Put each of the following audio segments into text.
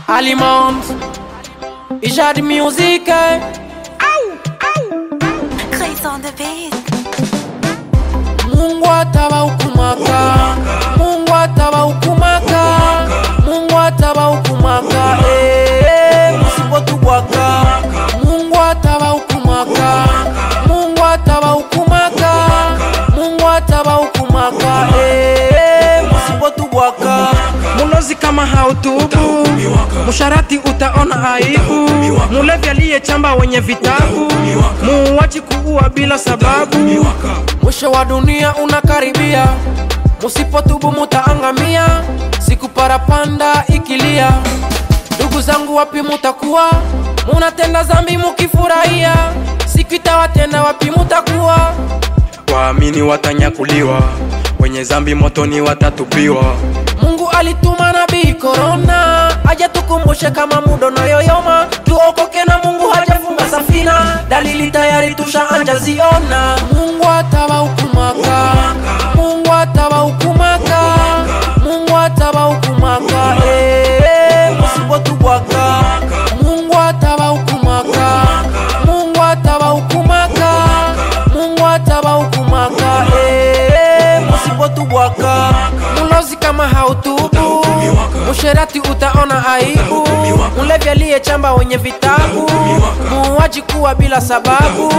Aliment Ijad Music Grace on the beat. Mungu atawahukumaka Mungu atawahukumaka Mungu atawahukumaka eh, msipotubwaka Mungu atawahukumaka Mungu atawahukumaka Mungu atawahukumaka eh, msipotubwaka Mulozi kama hautubu Musharati utaona aibu Mulevi aliyechamba wenye vitabu Muuachi kuua bila sababu Mwisho wa dunia unakaribia, musipotubu mutaangamia. Siku parapanda ikilia, ndugu zangu, wapi mutakuwa? Munatenda zambi mukifurahia, siku itawatenda wapi mutakuwa? Waamini watanyakuliwa, wenye zambi motoni watatupiwa. Mungu alituma nabii Korona aje tukumbushe kama mudo na yoyoma, tuokoke na Mungu hajafunga safina, dalili tayari tushaanja ziona. Mungu atawahukumaka, Mungu atawahukumaka, Mungu atawahukumaka, eh, musipotubwaka. Mungu atawahukumaka, Mungu atawahukumaka, Mungu atawahukumaka, eh, musipotubwaka. Mulozi kama hautubu, musherati utaona aibu, mulevi aliyechamba wenye vitabu, muuaji kuwa bila sababu.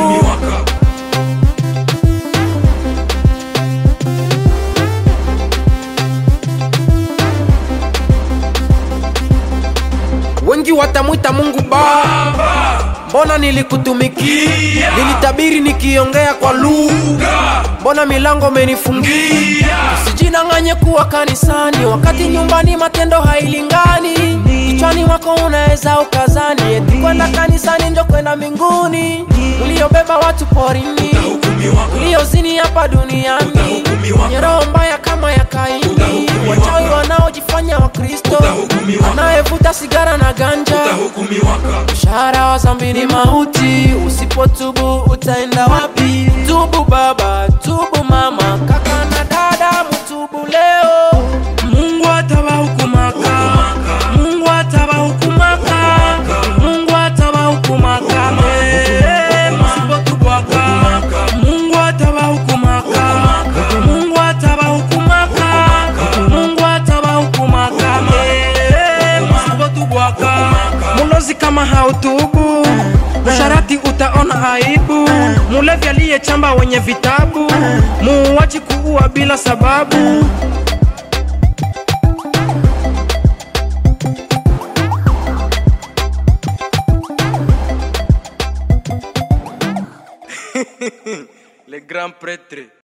Wengi watamwita Mungu Baba, mbona nilikutumikia? Nilitabiri nikiongea kwa lugha, mbona milango umenifungia? Usijinang'anye kuwa kanisani wakati nyumbani matendo hailingani. Kichwani mwako unaweza ukazani eti kwenda kanisani njo kwenda mbinguni. Uliobeba watu porini, uliozini hapa duniani, wenye roho mbaya kama ya Kaini, wachawi wanaojifanya Wakristo, anayevuta sigara na ganja Mshahara wa zambi ni mauti, usipotubu utaenda wapi? Tubu baba, tubu mama, kaka na dada, mtubu leo. Mungu atawahukumaka, Mungu atawahukumaka, Mungu atawahukumaka, eh, msipotubwaka. Mungu atawahukumaka, Mungu atawahukumaka, Mungu atawahukumaka, eh, msipotubwaka. Mulozi kama hautubu, musharati utaona aibu. Mulevi aliyechamba wenye vitabu, muuachi kuua bila sababu. Le grand prêtre